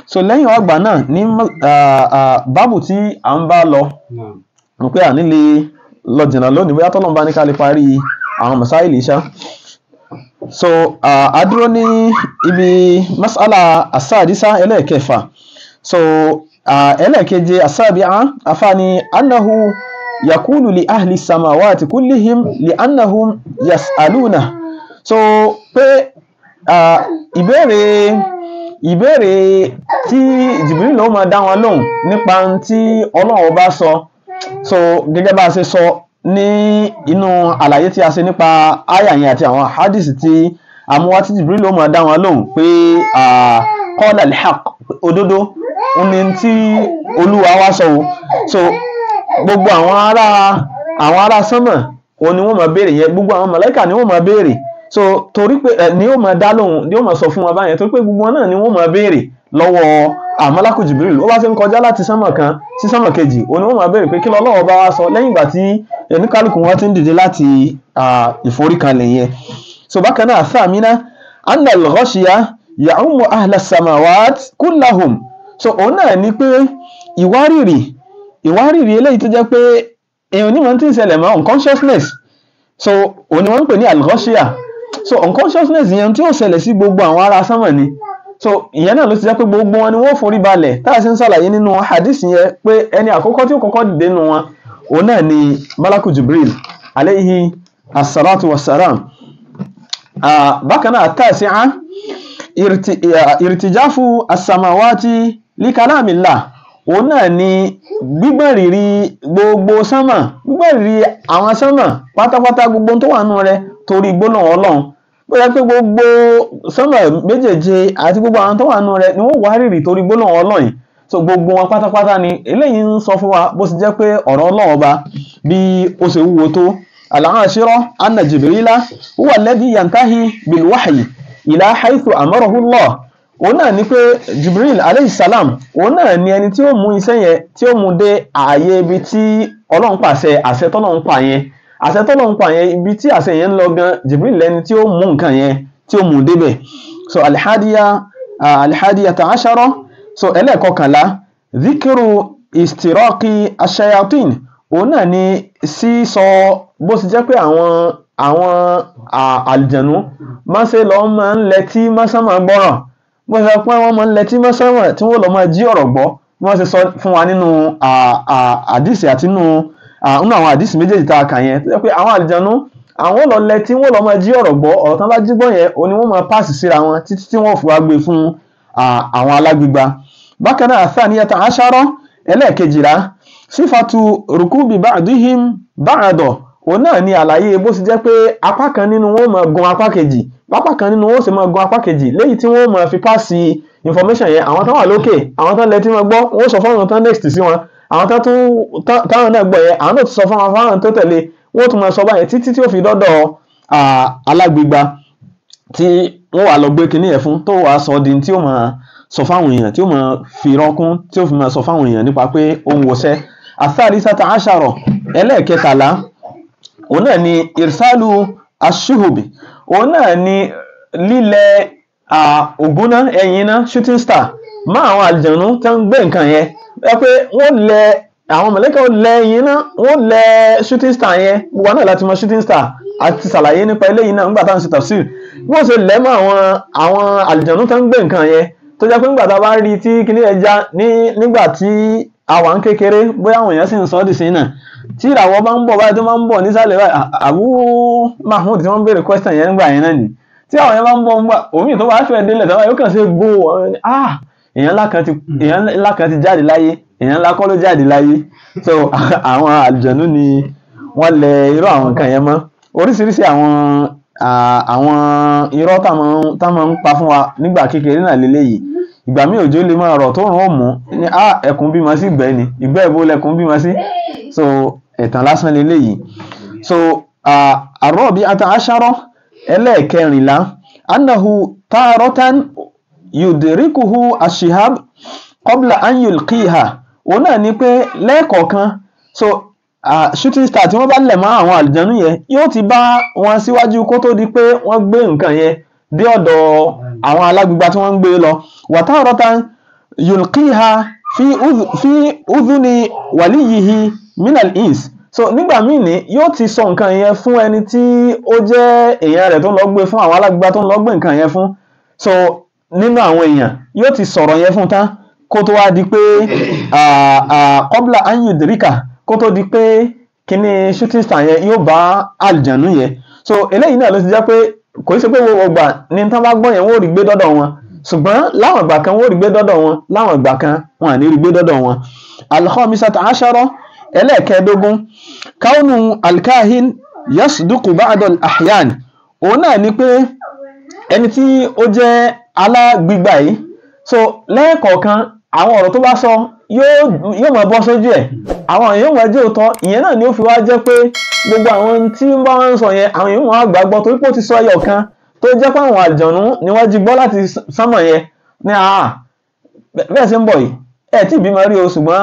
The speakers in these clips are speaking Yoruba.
so lẹ́yìn ọgbà náà ní ah, ah, báàbù tí à ń bá lọ نعم mo pé àní lè lọ jìnnà lónìí bóyá tọ́lọ́mù bá ní ká lè parí àwọn masáìlì iṣá so ah, a dúró ní ibi masala asáàdísá ẹlẹ́ẹ̀kẹfà so ah, ẹlẹ́ẹ̀keje asáàbíà afáàní annahu yakulu li ahli samawati kullihim li annahum yasaluna so pé ah, ìbéèrè ìbéèrè tí Jibril ló máa dá wọn lóhùn nípa ohun tí Ọlọ́run bá sọ so gẹ́gẹ́ bá a ṣe sọ ní inú àlàyé tí a ṣe nípa àyà yẹn àti àwọn hadith tí àmúwá tí Jibril ló máa dá wọn lóhùn pé ah, qala al-haq òdodo ó ní tí Olúwa wá sọ o so gbogbo àwọn ará àwọn ará sánmà òun ni wọ́n máa béèrè yẹn gbogbo àwọn màláíkà ni wọ́n máa béèrè so torí pé ẹ ní ó máa dá lóhùn ni ó máa sọ fún wọn báyẹn torí pé gbogbo wọn náà ni wọ́n máa béèrè lọ́wọ́ àmọ́lákù Jibril ó bá ti ń kọjá láti sánmà kan sí sánmà kejì òun ni wọ́n máa béèrè pé kí lọ́lọ́wọ́ bá wá sọ lẹ́yìn ìgbà tí oníkálukú wọn ti ń dìde láti ah, ìforíkanlẹ̀ yẹn so bákan náà sàmínà anna al-ghashiya ya'ummu ahla samawat kullahum so òun náà ni pé ìwárìrì ìwárìrì eléyìí tó jẹ́ pé èèyàn onímọ̀ tí ń ṣẹlẹ̀ mọ́ unconsciousness so òun ni wọ́n ń pè ní al-ghashiya so unconsciousness yẹn tí ó ṣẹlẹ̀ sí gbogbo àwọn ará sánmọ̀ ni so ìyẹn náà ló ti jẹ́ pé gbogbo wọn ni wọ́n forí balẹ̀ tá a ṣe ń ṣàlàyé nínú hadith yẹn pé ẹni àkọ́kọ́ tí ó kọ́kọ́ dìde nínú wọn òun náà ni malaku jibril aleyhi assalatu wassalam Ah, bákan náà tàṣíà ìrìtìjáfù asamawati likalamila òun náà ni gbígbọ̀n rìrì gbogbo sánmà gbígbọ̀n rìrì àwọn sánmà pátápátá gbogbo tó wà nù rẹ torí gbólóhùn ọlọ́run bóyá pé gbogbo sánmà méjèèje àti gbogbo àwọn tó wà nù rẹ ni wọ́n wá rìrì torí gbólóhùn ọlọ́run yìí so gbogbo wọn pátápátá ni eléyìí ń sọ fún wa bó ti jẹ́ pé ọ̀rọ̀ ọlọ́run ọba bí ó ṣe wúwo tó al-ashira anna jibrila huwa alladhi yantahi bil wahyi ila haythu amarahu Allah òun náà ni pé jibril alayhi salam òun náà ni ẹni tí ó mú iṣẹ́ yẹn tí ó mú dé ààyè ibi tí ọlọ́run pàṣẹ àṣẹ tọ́lọ́run pa yẹn àṣẹ tọ́lọ́run pa yẹn ibi tí àṣẹ yẹn ń lọ gan jibril lẹni tí ó mú nǹkan yẹn tí ó mú débẹ̀ so alihadiya uh, alihadiya ta'ashara so ẹlẹ́ẹ̀kọkànlá zikiru istiraki ashayatin òun náà ni sísọ bó ti jẹ́ pé àwọn àwọn à- àlìjànú máa ṣe lọ máa ń lẹtí mọ́sánmọ́ gbọ́ràn bó ṣe pé wọ́n máa ń lẹtí mọ́sánmọ́ tí wọ́n lọ máa jí ọ̀rọ̀ gbọ́ bí wọ́n ṣe sọ fún wa nínú à- à- àdìsí àti nínú à- nínú àwọn àdìsí méjèèjì tá a kà yẹn tó jẹ́ pé àwọn àlìjànú àwọn lọ lẹtí wọ́n lọ máa jí ọ̀rọ̀ gbọ́ ọ̀rọ̀ tán bá jí gbọ́ yẹn òun ni wọ́n máa pàṣẹ síra wọn títí tí wọ́n fi wá gbé fún à, àwọn alágbègbà bákan náà àtàníyàtà aṣáró ẹlẹ́ẹ̀kejìlá sífàtú rùkúbì ba'dihim ba'dọ̀ òun náà ni àlàyé bó ti jẹ́ pé apá kan nínú wọn máa gun apá kejì apá kan nínú wọn sì máa gun apá kejì léyìí tí wọ́n máa fi pàṣẹ information yẹn àwọn tó wà lókè àwọn tó lẹ́tí máa gbọ́ wọ́n sọ fáwọn tó next sí wọn àwọn tó tún tá- táwọn náà gbọ́ yẹn àwọn náà ti sọ fáwọn fáwọn tó tẹ̀lé wọ́n tún máa sọ báyẹn títí tí ó fi dọ́dọ̀ à, alágbègbà tí wọ́n wà lọ gbé kinní yẹn fún tó wàá sọ di tí ó máa sọ fáwọn èèyàn tí ó máa fi rọ́kún tí ó fi máa sọ fáwọn èèyàn nípa pé ó ń wọṣẹ́ àtàrísàtà àṣàrọ̀ ẹlẹ́ẹ̀kẹtàlá òun náà ni irsalu ashuhubi òun náà ni lílẹ̀ ògúnná ẹ̀yìn iná shooting star má àwọn àlìjànú tó ń gbé nǹkan yẹn ẹ pé wọ́n lẹ àwọn mọ̀lẹ́kà ó lẹ ẹ̀yìn iná wọ́n lẹ shooting star yẹn gbogbo náà láti mọ shooting star àti ṣàlàyé nípa eléyìí náà nígbà táwọn ṣe tafsir bí wọ́n ṣe lẹ̀ mọ́ àwọn àwọn àlìjànú tó ń gbé nǹkan yẹn tó jẹ́ pé nígbà tá a bá rí tí kíní ẹ̀ já ní nígbà tí àwa ń kékeré bóyá àwọn èèyàn sì ń sọ ọ́ dì sí náà tí ìràwọ̀ bá ń bọ̀ báyìí tó máa ń bọ̀ nísàlẹ̀ báyìí Abu Mahmood tí wọ́n ń béèrè question yẹn nígbà yẹn náà nì tí àwọn yẹn bá ń bọ̀ nígbà omi tó bá fẹ́ délẹ̀ tọ́wọ́ yóò kàn ṣe gbó ah èèyàn ńlá kan ti èèyàn ńlá kan ti jáde láyé èèyàn ńlá kọ́ ló jáde láyé so àwọn àlùjànnú ni wọ́n lẹ irú àwọn nǹkan yẹn mọ́ oríṣiríṣi àwọn àwọn irọ́ tá máa ń pa fún wa nígbà kékeré náà lélẹ́yìí ìgbà míì òjò lè máa rọ̀ tó rùn ó mú ní ah ẹkùn bímọ sí ìgbẹ́ ni ìgbẹ́ ìbò lẹkùn bímọ sí so ẹ̀tàn lásán leléyìí so àrọ́bí ata aṣárọ́ ẹlẹ́ẹ̀kẹrìnlá annahu tààrọ́tán yudirikuhu ashihab qabla an yulqiha òun náà ni pé lẹ́ẹ̀kọ̀ọ̀kan so uh, shooting star tí wọ́n bá lẹ̀ mọ́ àwọn àlùjànnú yẹn yóò ti bá wọn síwájú kó tó di pé wọ́n gbé nǹkan yẹn dé ọ̀dọ̀ àwọn alágbègbà tí wọ́n ń gbé lọ wàtàrọ́tán yulqiha fi udh- fi udhuni waliyihi minal ins so nígbà míì ní yóò ti sọ nǹkan yẹn fún ẹni tí ó jẹ́ èèyàn rẹ̀ tó ń lọ gbé fún àwọn alágbèbá tó ń lọ gbé nǹkan yẹn fún so nínú àwọn èèyàn yóò ti sọ̀rọ̀ yẹn fún tán kó tó wá di pé ah, ah, qabla an yudrika kó tó di pé kíní shooting star yẹn yóò bá àlùjànnú yẹn so eléyìí náà ló ti jẹ́ pé kò í ṣe pé gbogbo ìgbà ní tán bá gbọ́ yẹn wọ́n ò rí gbé dọ́dọ̀ wọn ṣùgbọ́n láwọn ìgbà kan wọ́n ò rí gbé dọ́dọ̀ wọn láwọn ìgbà kan wọn à ní rí gbé dọ́dọ̀ wọn al-khamisata ashara ẹlẹ́ẹ̀kẹ́ẹ̀dógún kaunu alkahin yasduku ba'dal ahyan òun náà ni pé ẹni tí ó jẹ́ alágbígbà yìí so lẹ́ẹ̀kọ̀ọ̀kan àwọn ọ̀rọ̀ tó bá sọ yóò yóò máa bọ́ sójú ẹ̀ àwọn èèyàn máa jẹ́ òótọ́ ìyẹn náà ni ó fi wá jẹ́ pé gbogbo àwọn tí ń bá wọn sọ yẹn àwọn èèyàn máa gbàgbọ́ torí pé ó ti sọ ẹyọ kan tó jẹ́ pé àwọn àlùjọ̀nú ni wọ́n jí gbọ́ láti sánmọ̀ yẹn ní àá bẹ́ẹ̀ ṣe ń bọ̀ yìí ẹ̀ tí ìbímọ rí o ṣùgbọ́n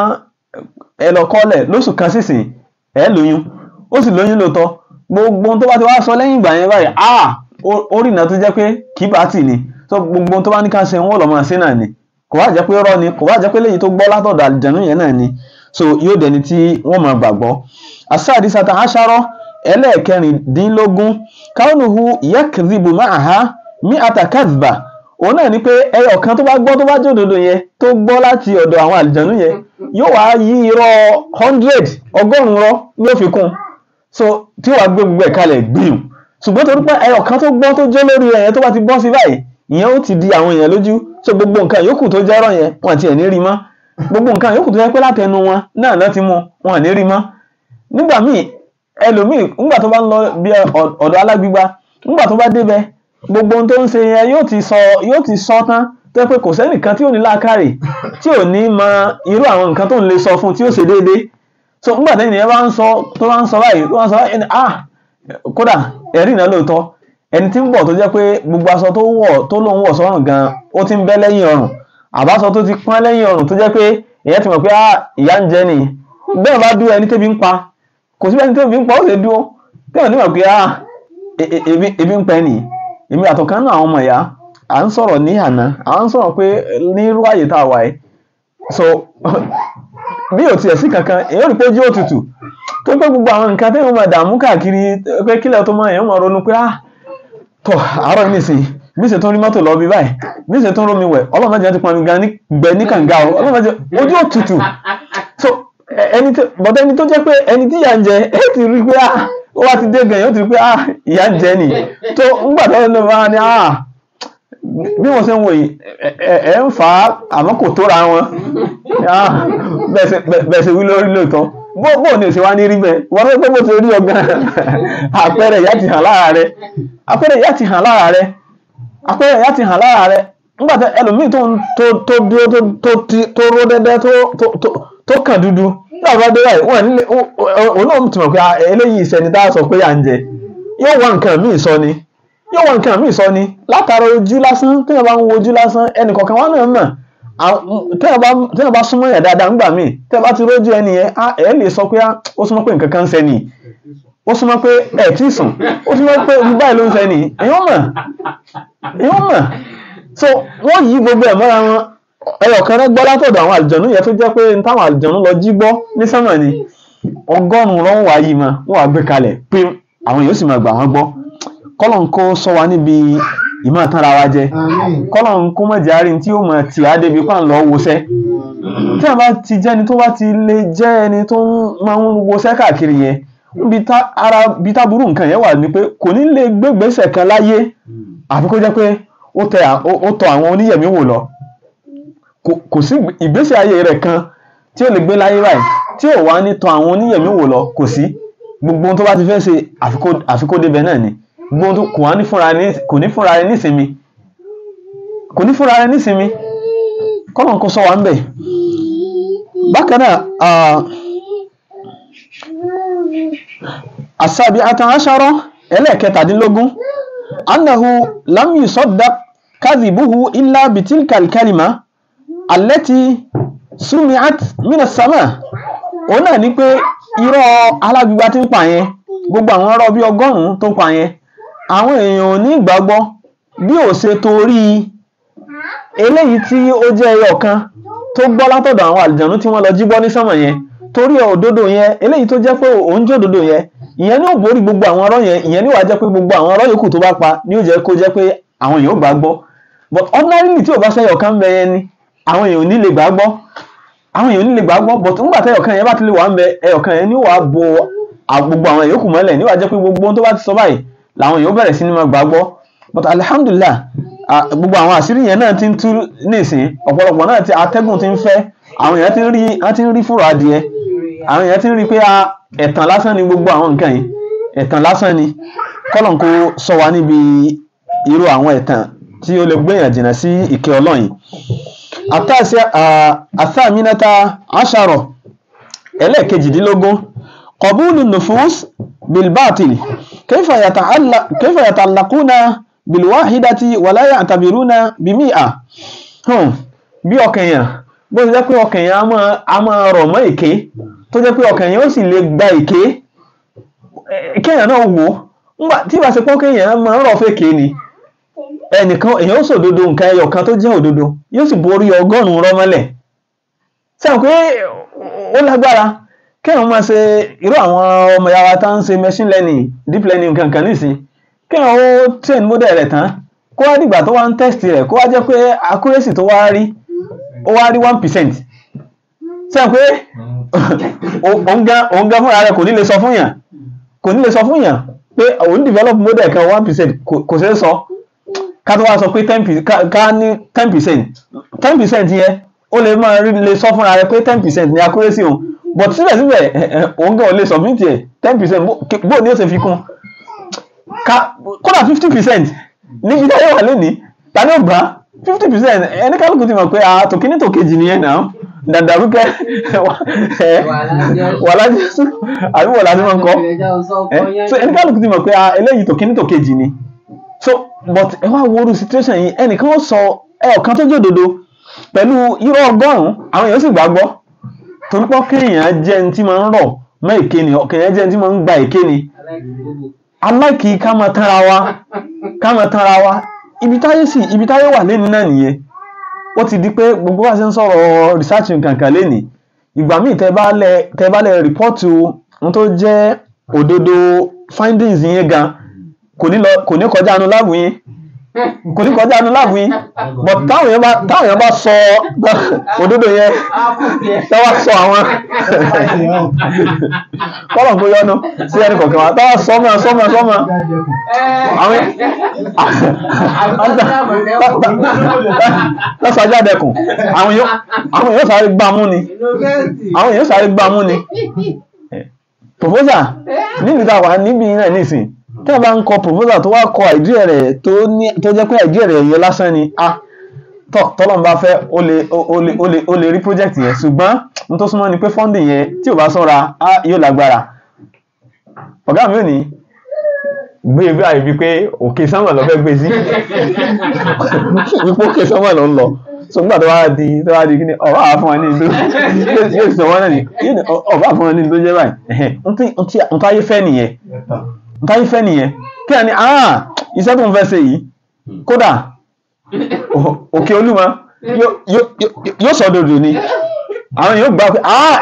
ẹ lọ kọ́lẹ̀ lóṣù kan sísìn ẹ lóyún ó sì lóyún lóòótọ́ gbogbo ohun tó bá ti wá sọ lẹ́yìn ìgbà yẹn báyìí ah ó rìnà tó jẹ́ pé kì í bá tì ní so gbogbo ohun tó bá ní ká ṣe wọn ò lọ máa ṣe náà ni kò bá jẹ́ pé rọ́ ni kò bá jẹ́ pé léyìí tó gbọ́ látọ̀dọ̀ àlùjànnú yẹn náà ni so yóò dẹni tí wọ́n máa gbàgbọ́ asáàdì sata aṣárọ́ ẹlẹ́ẹ̀kẹrìndínlógún káwọnùhù yakzibu máàhá mi àtàkàzbà òun náà ni pé ẹyọ kan tó bá gbọ́ tó bá jẹ́ òdodo yẹn tó gbọ́ láti ọ̀dọ̀ àwọn àlùjànnú yẹn yóò wá yí irọ́ hundred ọgọ́rùn-ún rọ́ ní ó fi kún so tí wàá gbé gbogbo ẹ̀ kalẹ̀ gbìyànjú ṣùgbọ́n torí pé ẹyọ kan tó gbọ́ tó jẹ́ lórí ẹ̀yẹn tó bá ti bọ́ sí báyìí ìyẹn ó ti di àwọn èèyàn lójú so gbogbo nǹkan yòókù tó jẹ́rọ̀ yẹn wọn àti ẹ̀ ní rí mọ́ gbogbo nǹkan yòókù tó jẹ́ pé látẹnu wọn náà náà ti mú wọn à ní rí mọ́ nígbà míì ẹlòmíì nígbà tó bá ń lọ bí ọ̀dọ̀ alágbígba nígbà tó bá débẹ̀ gbogbo ohun tó ń ṣe yẹn yóò ti sọ yóò ti sọ tán tó yẹ pé kò sẹ́nìkan tí ò ní láàkàrè tí ò ní mọ irú àwọn nǹkan tó ń lè sọ fún tí ó ṣe déédéé so nígbà tí ènìyàn bá ń sọ tó bá ń sọ báyìí tó bá ń sọ báyìí ah kódà ẹ̀rí náà lóòótọ́ ẹni tí ń bọ̀ tó jẹ́ pé gbogbo aṣọ tó wọ̀ tó lóun wọ̀ sọ́rùn gan ó ti ń bẹ́ lẹ́yìn ọrùn àbáṣọ tó ti pọ́n lẹ́yìn ọrùn tó jẹ́ pé èèyàn ti mọ̀ pé ah ìyá ń jẹ ni bẹ́ẹ̀ bá dúró ẹni tẹ́bi ń pa kò sí ẹni tẹ́bi ń pa ó lè dúró bẹ́ẹ̀ ni mọ̀ pé ah ebi ń pẹ́ nìyí èmi àtọ̀kan náà àwọn ọmọ ìyá à ń sọ̀rọ̀ ní àná à ń sọ̀rọ̀ pé ní irú àyè tá a wà yìí so bí ò tiẹ̀ sí kankan èèyàn rí pé ojú òtútù tó pé gbogbo àwọn nǹkan tẹ́wọ́n máa dààmú káàkiri pé kílẹ̀ tó máa èèyàn máa ronú pé ah tọ̀ àárọ̀ nísìn bí ṣe tó rí mọ́tò lọ bí báyìí bí ṣe tó ń rómi wẹ̀ ọlọ́run jẹ́ ti pọn mi gan ní gbẹ ní kànga o ọlọ́run jẹ́ ojú òtútù so ẹni tó bọ́dọ̀ ẹni tó jẹ́ pé ẹni tí ìyà ń jẹ ẹ ti rí pé ah ó wá ti dé gan yóò ti rí pé ah ìyà ń jẹ ni tó ńgbà tó ń lọ bá ní ah bí wọ́n ṣe ń wò yìí ẹ ń fà á àmọ́ kò tóra wọn bẹ́ẹ̀ ṣe wí lórí lóòótọ́ bó bó ní èsì wa ní rí bẹ́ẹ̀ wọ́n fẹ́ pé bó ti rí ọgbọ́n àpẹẹrẹ ìyá ti hàn lára rẹ àpẹẹrẹ ìyá ti hàn lára rẹ àpẹẹrẹ ìyá ti hàn lára rẹ nígbà tí ẹlòmíì tó tó tó dúró tó tó tó ró dẹ́dẹ́ tó tó tó kàn dúdú nígbà tó bá dé báyìí wọ́n nílé òun náà ti mọ̀ pé eléyìí ìṣẹ́ni tá a sọ pé à ń jẹ yóò wá nǹkan míì sọ ni yóò wá nǹkan míì sọ ni látara ojú lásán téèyàn bá ń wo ojú lásán ẹnì kọ̀ọ̀kan wá náà mọ̀ téèyàn bá súnmọ́ yẹn dáadáa ńgbà míì téèyàn bá ti rójú ẹni yẹn ẹ lè sọ pé ó súnmọ́ pé nǹkan kan ń ṣe nìyí ó súnmọ́ pé ẹ̀ tí ì sùn ó súnmọ́ pé ibi báyìí ló ń ṣe nìyí èèyàn mọ̀ èèyàn mọ̀ so wọ́n yí gbogbo ẹ̀ mọ́ra wọn ẹyọ kan rẹ gbọ́ látọ̀dọ̀ àwọn àlùjọ̀nú yẹn tó jẹ́ pé táwọn àlùjọ̀nú lọ jí gbọ́ ní sánmà ni ọgọ́rùn-ún lọ́wọ́ wá yìí mọ́ wọ́n wá gbé kalẹ̀ pé àwọn èèyàn sì máa gbà wọ́n gbọ́ kọ́lọ̀ ń kó sọ wa níbi ìmọ̀ tánra wa jẹ kọ́lọ̀ ń kó mọ̀jẹ̀ àárín tí ó mọ̀ tì á débi pa ń lọ wọṣẹ́ tí a bá ti jẹ́ ẹni tó bá ti lè jẹ́ ẹni tó máa ń wọṣẹ́ káàkiri yẹn ara bí táburú nǹkan yẹn wà ní pé kò ní lè gbégbèsè kan láyé àfi kó jẹ́ pé ó tọ àwọn oníyẹ̀mí wò lọ kò sí ìgbésẹ̀ ayé rẹ̀ kan tí ó lè gbé láyé báyìí tí ò wá ní tọ àwọn oníyẹ̀mí wò lọ kò sí gbogbo ohun tó bá ti fẹ́ ṣe àfikó débẹ̀ náà ni gbogbo ohun kò wá ní fúnra rẹ̀ kò ní fúnra rẹ̀ nísinmi kò ní fúnra rẹ̀ nísinmi kọ́nà kó sọ wá ń bẹ̀ bákan náà asabi atan aṣarọ ẹlẹ́ẹ̀kẹtàdínlógún annahu lam yusaddaq kadhibuhu illa bitilka alkalima allati sumi'at minas sama òun náà ni pé irọ́ alágbègbà tí ń pa yẹn gbogbo àwọn ọ̀rọ̀ bíi ọgọ́rùn-ún tó pa yẹn àwọn èèyàn ò ní ìgbàgbọ́ bí ò ṣe torí eléyìí tí ó jẹ́ ẹyọ kan tó gbọ́ látọ̀dọ̀ àwọn àlìjànú tí wọ́n lọ jí gbọ́ ní sánmọ̀ yẹn torí òdodo yẹn eléyìí tó jẹ́ pé òun jẹ́ òdodo yẹn ìyẹn ní ò borí gbogbo àwọn ọ̀rọ̀ yẹn ìyẹn ní wàá jẹ́ pé gbogbo àwọn ọ̀rọ̀ yòókù tó bá pa ní ó jẹ́ kó jẹ́ pé àwọn èèyàn ò gbà gbọ́ but ordinarily tí ò bá sẹ́yọ̀ kan bẹ yẹn ni àwọn èèyàn ò ní lè gbà gbọ́ àwọn èèyàn ò ní lè gbà gbọ́ but nígbà tẹ́yọ̀ kan yẹn bá ti lè wà ń bẹ ẹyọ̀ kan yẹn ní wàá bo gbogbo àwọn yòókù mọ́lẹ̀ ní wàá jẹ́ pé gbogbo ohun tó bá ti sọ báyìí làwọn èèyàn bẹ̀rẹ̀ sí ní máa gbà gbọ́ but alhamdulillah gbogbo àwọn àṣírí yẹn náà ti ń tú nísìn ọ̀pọ̀lọpọ̀ náà ti atẹ́gùn ti ń fẹ́ àwọn èèyàn ti ń rí wọ́n ti ń rí fúrọ̀ adìẹ àwọn èèyàn ti ń rí pé ẹ̀tàn lásán ni gbogbo àwọn nǹkan yìí ẹ̀tàn lásán ni kọ́lọ̀n kó sọ wa níbi irú àwọn ẹ̀tàn tí ó lè gbéyàn jìnnà sí ìkẹ́ ọlọ́yin àtàmínátà àṣàrọ̀ ẹlẹ́ẹ̀kejìdínlógún qabulu nufus bilbatil kayfa yata'allaquna bilwahidati wala ya'tabiruna bimi'a bí ọkàn yẹn bó ti jẹ́ pé ọkàn yẹn a máa rọ̀ mọ́ èké tó jẹ́ pé ọkàn yẹn ó sì lè gba èké kéèyàn náà wò ó tí ìbá ṣe pọ́n kéèyàn máa ń rọ̀ fèké ni ẹnìkan èèyàn ó sòdodo nǹkan ẹyọ kan tó jẹ́ òdodo yóò sì borí ọgọ́rùn-ún rọ́mọ́lẹ̀ sẹ́wọ̀n pé ó lágbára kéèyàn máa ṣe irú àwọn ọmọ yàrá tá ń ṣe machine learning deep learning kankan nísìn kéèyàn ó train model rẹ̀ tán kó wá dìgbà tó wá ń test rẹ̀ kó wá jẹ́ pé accuracy tó wá rí ó wá rí one percent sẹ́wọ̀n pé òun gan fúnra rẹ̀ kò ní lè sọ fún yàn kò ní lè sọ fún yàn pé òun develop model kan one percent kò ṣeé sọ ká tó wá sọ pé ten percent ká ní ten percent ten percent yẹn ó lè máa rí lè sọ fúnra rẹ̀ pé ten percent ní accuracy òun but síbẹ̀síbẹ̀ òun gan ò lè submit ẹ̀ ten percent bó ni ó ṣe fi kún kódà fifty percent níbi táyé wà lónìí ta ni ó gbà fifty percent ẹni kálukú ti mọ̀ pé tòkíní tòkejì nìyẹn náà dàdàrúkẹ́ wàhálà jésù àbí wọ̀lá tí wọ́n kọ́ so ẹni kálukú ti mọ̀ pé eléyìí tòkíní tòkejì ni so but ẹ wá wo orú situation yìí ẹnìkan ó sọ ẹ ọ̀kan tó jòdòdó pẹ̀lú irọ́ ọgọ́rùn-ún àwọn èèyàn sì gbàgbọ́ torí pé kéèyàn jẹ́ ẹni tí máa ń rọ̀ mọ́ èké ni kéèyàn jẹ́ ẹni tí máa ń gba èké ni aláìkí ká máa tanra wa ká máa tanra wa ibi táyé sì ibi táyé wà lẹ́nu náà nìyẹn ó ti di pé gbogbo wa ṣe ń sọ̀rọ̀ research nǹkankan lẹ́nìí ìgbà míì tẹ́ bá lẹ tẹ́ bá lẹ rìpọ́ọ̀tù ohun tó jẹ́ òdodo findings yẹn gan kò ní lọ kò ní kọjá anu láàbù yín kò ní kọjá anu láàbù yín but táwọn èèyàn bá táwọn èèyàn bá sọ òdodo yẹn táwa sọ àwọn kọ́lọ̀ kó yọnu sí ẹni kọ̀ọ̀kan wa táwa sọ mọ́ sọ mọ́ sọ mọ́ àwọn lọ́sàájá dẹkùn àwọn èèyàn sáré gbá mú ni àwọn èèyàn sáré gbá mú ni proposal níbi tá a wà níbi náà nísìn tí a bá ń kọ proposal tó wá kọ àìdíẹ̀ rẹ̀ tó jẹ́ pé àìdíẹ̀ rẹ̀ yẹ lásán ni a tọ́ tọ́lọ́n bá fẹ́ ó lè ó lè ó lè ó lè rí project yẹn ṣùgbọ́n n tó súnmọ́ ni pé funding yẹn tí ò bá sọ́ra á yóò lágbára ọ̀gá mi ò ní gbé bí àyè bíi pé òkè sánmà lọ fẹ́ gbé sí wípé òkè sánmà lọ ń lọ so nígbà tó wá di tó wá di kí ni ọba àá fún wa ní ìlú yóò sọ wọn náà ní ọba àá fún wa ní ìlú tó jẹ́ báyìí n táyé fẹ́ nìyẹn n táyé fẹ́ nìyẹn kí ni ah iṣẹ́ tó ń fẹ́ ṣe yìí kódà òkè olúmọ yóò sọ dòdò ni àwọn yóò gbà pé ah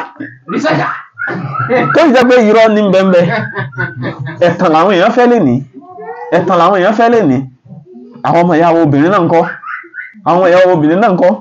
tó jẹ́ pé irọ́ ní bẹ́ẹ̀ ẹ̀tàn làwọn èèyàn fẹ́ lè ní ẹ̀tàn làwọn èèyàn fẹ́ lè ní àwọn ọmọ ìyàwó obìnrin náà ń kọ́ àwọn ìyàwó obìnrin náà ń kọ́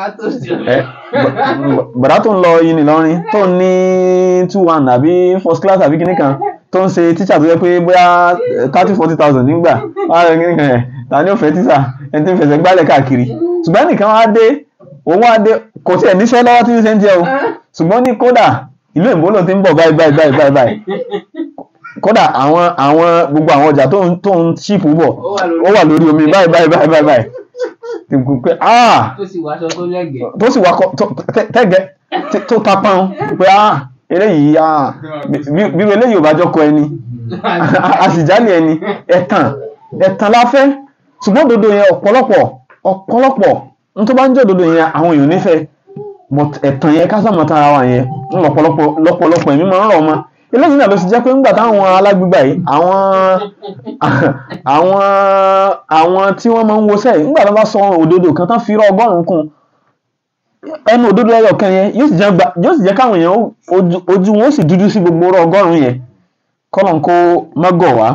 bàdá tó ń lọ yìí nìlọrin tó ń ní two one àbí first class àbí kíní kan tó ń ṣe tíṣà tó yẹ pé bóyá thirty forty thousand nígbà wọ́n á rẹ kíní kan ẹ̀ ta ni ó fẹ́ tíṣà ẹni tí ń fẹsẹ̀ gbálẹ̀ káàkiri ṣùgbọ́n nìkan wá dé òun wá dé kò tiẹ̀ níṣẹ́ lọ́wọ́ tí ń ṣe ń jẹ́ o ṣùgbọ́n ní kódà ìlú èbó ló ti ń bọ̀ báyìí báyìí báyìí báyìí báyìí kódà àwọn àwọn gbogbo àwọn ọjà tó ń tó ń ṣìpù bọ̀ ó wà lórí omi báyìí báyìí báyìí báyìí báyìí tìkù pé ah tó sì wáṣọ tó lẹ́gẹ̀ẹ́. tó sì wá kọ tẹ́gẹ̀ tó ta pọ́n pé ah eléyìí ah bí bí eléyìí ò bá jọ kọ ẹni a sì jálè ẹni ẹ̀tàn ẹ̀tàn la fẹ́ ṣùgbọ́n òdodo yẹn ọ̀pọ̀lọpọ̀ ọ̀pọ̀lọpọ̀ n tó bá ń jẹ́ òdodo yẹn àwọn èèyàn nífẹ̀ẹ́ but ẹ̀tàn yẹn ká sàmọ́ tara wa yẹn lọ́pọ̀lọpọ̀ lọ́pọ̀lọpọ̀ ẹ̀mí máa ń rọ̀ ọmọ eléyìí náà ló ti jẹ́ pé ńgbà táwọn alágbègbè yìí àwọn àwọn àwọn tí wọ́n máa ń wọṣẹ́ yìí ńgbà tó bá sọ òdodo kan tán fi rọ ọgọ́rùn-ún kún ẹnu òdodo ẹyọ kan yẹn yóò sì jẹ́ gba yóò sì jẹ́ káwọn èèyàn ó- ojú ojú wọn ó sì dúdú sí gbogbo rọ ọgọ́rùn-ún yẹn kọ́lọ̀ kó mọ́gọ̀ wá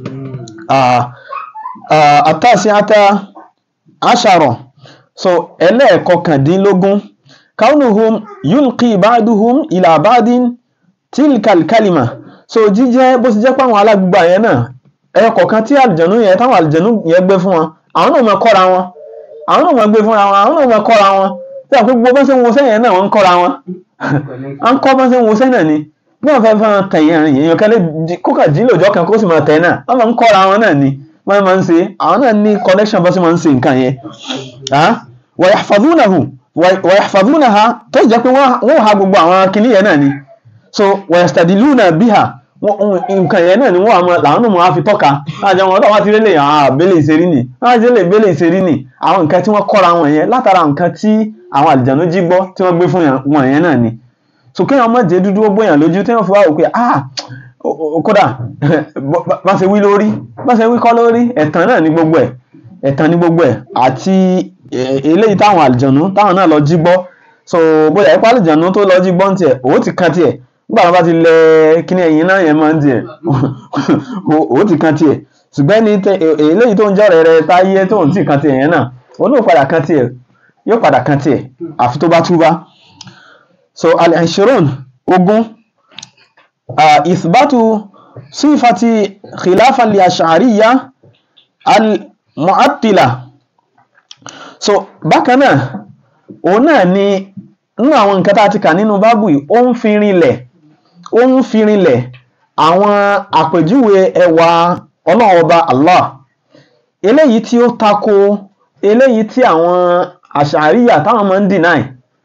àtàsí ata aṣàrọ̀ so ẹlẹ́ẹ̀kọkàndínlógún kaunuhum yulqi ba'duhum ila ba'din tilkal kalima so jíjẹ́ bó ti jẹ́ pé àwọn alágbègbè yẹn náà ẹyọ kọ̀ọ̀kan tí àlùjànnú yẹn táwọn àlùjànnú yẹn gbé fún wọn àwọn náà máa kọ́ra wọn àwọn náà máa gbé fúnra wọn àwọn náà máa kọ́ra wọn tí àwọn pé gbogbo bá ṣe ń wo sẹ́yìn náà wọ́n ń kọ́ra wọn à ń kọ́ bá ṣe ń wo sẹ́yìn náà ni bí wọ́n fẹ́ fẹ́ tẹ̀yìn ẹ̀rìn èèyàn kẹ́lẹ́ kókà jí lòjọ́ kan kó sì máa tẹ̀ náà wọ́n máa ń kọ́ra wọn náà ni wọ́n máa ń ṣe àwọn náà ní connection bá ṣe máa ń ṣe nǹkan yẹn wa yahfazunahu wa yahfazunaha tó jẹ́ pé wọ́n ha gbogbo àwọn kinní yẹn náà ni so wa yastadiluna biha nǹkan yẹn náà ni wọ́n àmọ́ làwọn náà máa fi tọ́ka láàjọ wọn tó wá ti rélé àwọn àbẹ́lẹ̀ ìṣerí nì láwọn ti rélé ìbẹ́lẹ̀ ìṣerí nì àwọn nǹkan tí wọ́n kọ́ra wọn yẹn látara nǹkan tí àwọn àlìjànú jí gbọ́ tí wọ́n gbé fún wọn yẹn náà ni so kéèyàn má jẹ́ dúdú ó bóyàn lójú téèyàn fi wá wò pé ah kódà bá ṣe wí lórí bá ṣe wí kọ́ lórí ẹ̀tàn náà ní gbogbo ẹ̀ ẹ̀tàn ní gbogbo ẹ̀ àti eléyìí táwọn àlìjànú táwọn náà lọ jí gbọ́ so bóyá ipá àlìjànú tó lọ jí gbọ́ ń tiẹ̀ òun ti kan tiẹ̀ nígbà wọn bá ti lẹ kíní ẹ̀yìn náà yẹn máa ń tiẹ̀ òun ti kan tiẹ̀ ṣùgbọ́n ní eléyìí tó ń jọ́ rẹ̀ rẹ̀ táyé tó ń tì kan tiẹ̀ yẹn náà òun náà padà kan tiẹ̀ yóò padà kan tiẹ̀ àfi tó bá túbá so al-ishirun ogún ìsbátú sífàtì khilafan li ash'ariyya al-mu'attila so bákan náà òun náà ni nínú àwọn nǹkan tá a ti kà nínú bábù yìí ó ń fi rinlẹ̀ ó ń fi rinlẹ̀ àwọn àpèjúwe ẹwà ọlọ́run ọba Allah eléyìí tí ó tako eléyìí tí àwọn àṣàríyà táwọn máa ń deny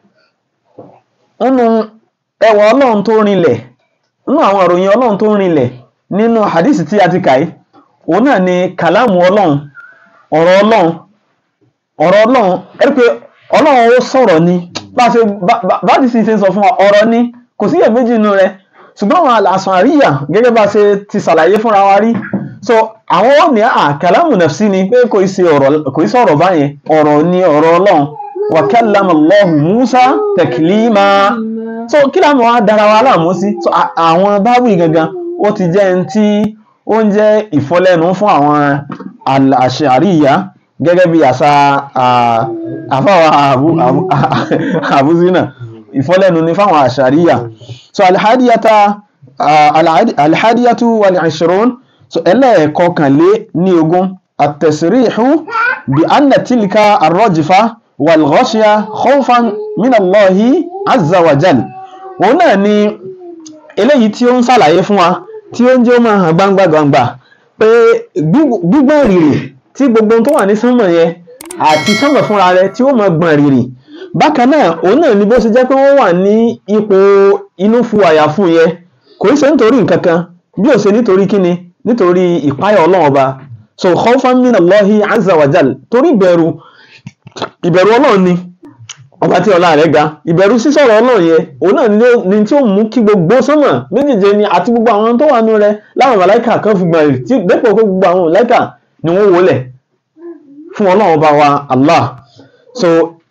nínú ẹwà ọlọ́run tó rinlẹ̀ nínú àwọn ìròyìn ọlọ́run tó rinlẹ̀ nínú hadith tí a ti kà yìí òun náà ni kàlámù ọlọ́run ọ̀rọ̀ ọlọ́run ọ̀rọ̀ ọlọ́run ẹ pé ọlọ́run ó sọ̀rọ̀ ni bá ṣe bá ti sì ṣe sọ fún wa ọ̀rọ̀ ni kò sí iyèméjì inú rẹ̀ ṣùgbọ́n àwọn àṣàn àríyà gẹ́gẹ́ bá ṣe ti ṣàlàyé fúnra wa rí so àwọn ò ní àkàlámù nafsi ni pé kò í ṣe ọ̀rọ̀ kò í sọ̀rọ̀ báyẹn ọ̀rọ̀ ni ọ̀rọ̀ ọlọ́run wa kallama Allahu Musa taklima so kí láàmú wa dára wa láàmú sí so àwọn báwì gangan ó ti jẹ́ ẹni tí ó ń jẹ́ ìfọlẹ́nu fún àwọn àṣàríyà gẹ́gẹ́ bí àṣà àfáwà àbúzínà ìfọ́lẹ́nu ní fáwọn àṣàríyà so alhadiyata alhadiyatu wal-ishrun so ẹlẹ́ẹ̀kọkànlé ní ogún at-tasrihu bí anna tilka arrajfa wal-ghashya khawfan min Allahi azza wa jal òun náà ni eléyìí tí ó ń ṣàlàyé fún wa tí ó ń jẹ́ ó máa hàn gbangba gbangba pé gbígbọ́n rírì tí gbogbo tó wà ní sánmọ̀ yẹn àti sánmọ̀ fúnra rẹ̀ tí ó mọ gbọ̀n rìrì bákan náà òun náà ni bó ṣe jẹ́ pé wọ́n wà ní ipò inú fu àyà fún yẹn kò í ṣe nítorí nǹkan kan bí ó ṣe nítorí kíni nítorí ìpáyà ọlọ́run ọba so khawfan min Allahi azza wa jal torí ìbẹ̀rù ìbẹ̀rù ọlọ́run ni ọba tí ọlá rẹ̀ ga ìbẹ̀rù sísọ̀rọ̀ ọlọ́run yẹn òun náà ni tí ó mú kí gbogbo sánmọ̀ méjèèjì ni àti gbogbo àwọn tó wà nù rẹ̀ láwọn màláìkà kan fi gbọ̀n rì tí dépò pé gbogbo àwọn màláìkà ni wọ́n wọlẹ̀ fún ọlọ́run ọba wa Allah so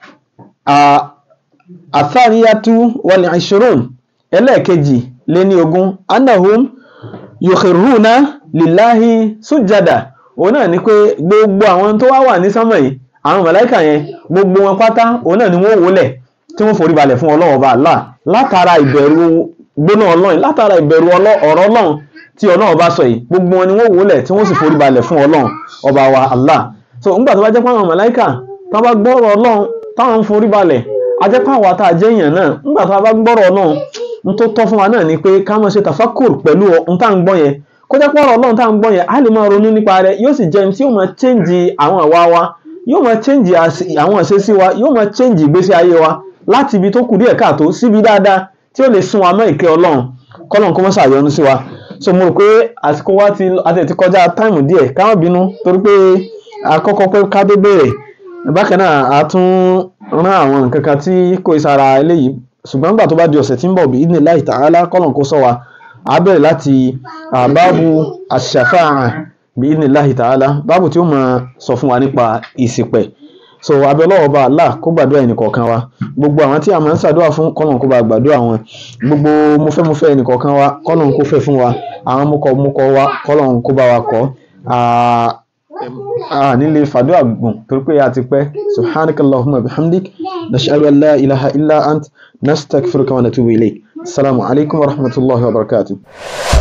athariyatu wal ishirun ẹlẹ́ẹ̀kejì lé ní ogún annahum yukhiruna lillahi sujada òun náà ni pé gbogbo àwọn tó wá wà ní sánmọ̀ yìí àwọn màláíkà yẹn gbogbo wọn pátá òun náà ni wọ́n wólẹ̀ tí wọ́n forí balẹ̀ fún ọlọ́run ọba Allah látara ìbẹ̀rù gbóná ọlọ́run látara ìbẹ̀rù ọ̀rọ̀ ọlọ́run tí ọlọ́run bá sọ yìí gbogbo wọn ni wọ́n wólẹ̀ tí wọ́n sì forí balẹ̀ fún ọlọ́run ọba wa Allah so ńgbà tó bá jẹ́ pé àwọn màláíkà tó bá gbọ́rọ̀ ọlọ́run táwọn ń forí balẹ̀ a jẹ́ pé àwa tá a jẹ́ èèyàn náà ńgbà tó bá gbọ́rọ̀ ọlọ́run n tó tọ́ fún wa náà ni pé ká máa ṣe tafakur pẹ̀lú ohun tá à ń gbọ́ yẹn kó jẹ́ pé ọ̀rọ̀ ọlọ́run tá à ń gbọ́ yẹn á lè máa ronú nípa rẹ̀ yóò sì jẹ́ ní tí yóò máa change àwọn àwa wa yóò máa change àwọn ìṣesí wa yóò máa change ìgbésí ayé wa láti ibi tó kù díẹ̀ káàtó síbi dáadáa tí ó lè sún wa mọ́ ìkẹ́ ọlọ́run kọ́lọ́n kó mọ́ ṣàyọnu sí wa so mo rò pé àsìkò wa ti àti ti kọjá táìmù díẹ̀ ká má bínú torí pé àkọ́kọ́ pé ká tó bẹ̀rẹ̀ bákan náà a tún rán àwọn nǹkan kan tí kò sára eléyìí ṣùgbọ́n nígbà tó bá di ọ̀sẹ̀ tí ń bọ̀ bí idhnillahi ta'ala kọ́lọ̀n kó sọ wa a bẹ̀rẹ̀ láti báàbù ash-shafa'a bi'idhnillahi ta'ala báàbù tí ó máa sọ fún wa nípa ìṣìpẹ̀ so abẹ́lọ́wọ́ bá Allah kó gbàdúrà ẹnìkọ̀ọ̀kan wa gbogbo àwọn tí a máa ń ṣàdúrà fún kọ́nà kó bá gbàdúrà wọn gbogbo mufẹ́mufẹ́ ẹnìkọ̀ọ̀kan wa kọ́nà kó fẹ́ fún wa àwọn mukọ̀mukọ̀ wa kọ́nà kó bá wa kọ́ nílé fàdúrà gùn torí pé a ti pẹ́ subhanakallahumma bihamdik nashhadu an la ilaha illa ant nastaghfiruka wa natubu ilayk assalamu alaikum wa rahmatullahi wa barakatuh